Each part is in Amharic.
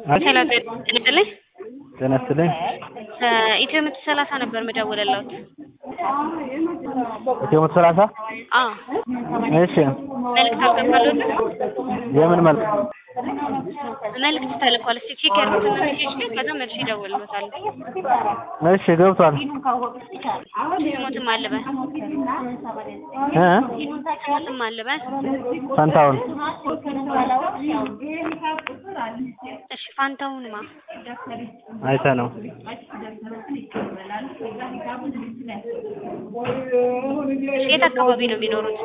ሄሎ ጥልጥልኝ ጤና ይስጥልኝ። ኢትዮ መቶ ሰላሳ ነበር የምደውልልዎት። ኢትዮ መቶ ሰላሳ አዎ እሺ፣ መልዕክት አልገባልዎትም? የምን መልክ? መልዕክት ተልኳል። እስኪ ቼክ ያድርጉትና ሜሴጅ ላይ ከዛ መልሼ እደውልልዎታለሁ። እሺ ገብቷል። ስሞትም አልበል እ ስሞትም አልበል ፈንታውን እሺ ፋንታሁንማ አይተ ነው የት አካባቢ ነው የሚኖሩት?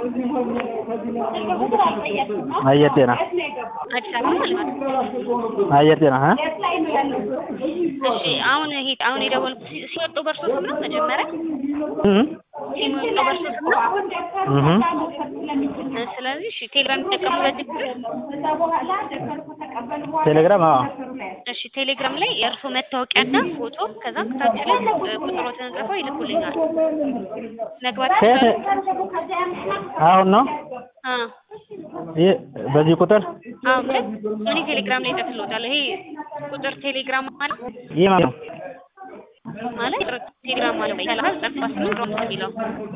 አየር ጤና አዲስ አበባ ማለት ነው። አየር ጤና እ እሺ አሁን ይሄ አሁን የደወልኩት ሲ- ሲወጡ በእርሶ ስም ነው መጀመሪያ እ ሲወጡ በእርሶ ስም ነው? እህ እ ስለዚህ እሺ ቴሌግራም የሚጠቀሙበት ችግር ቴሌግራም አዎ እሺ ቴሌግራም ላይ የእርሶ መታወቂያና ፎቶ ከዛ ከታች ላይ እ ቁጥሮትን ጽፈው ይልኩልኛል። መግባት ከየት አሁን ነው አ ይህ በዚህ ቁጥር አዎ ግን እኔ ቴሌግራም ላይ እጽፍልዎታለሁ። ይሄ ቁጥር ቴሌግራም ማለት ይህ ማለት ነው ማለት ቁጥር ቴሌግራም ማለት ነው። ሰላሳ ዘጠና ስምንት ሮም የሚለው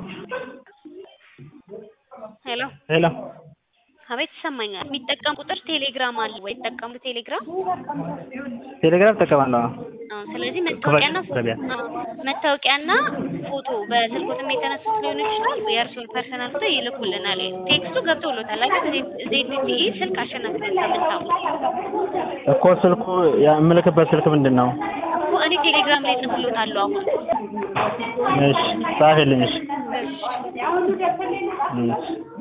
ሄሎ ሄሎ አቤት ይሰማኛል። የሚጠቀም ቁጥር ቴሌግራም አለ ወይ? ይጠቀሙ ቴሌግራም ቴሌግራም እጠቀማለሁ አዎ አዎ። ስለዚህ መታወቂያና ፎቶ ገበያ አዎ፣ መታወቂያና ፎቶ በስልኮትም የተነሱት ሊሆን ይችላል። የእርሱን ፐርሰናል ፎቶ ይልኩልናል። ቴክስቱ ገብቶሎታል አይደል? ዜድቲኢ ስልክ አሸናፊነት ከምታውቁ እኮ ስልኩ የምልክበት ስልክ ምንድን ነው? እኮ እኔ ቴሌግራም ላይ ጽፍሎታለሁ አሁን እሺ ጻፊልኝ እሺ እሺ እሺ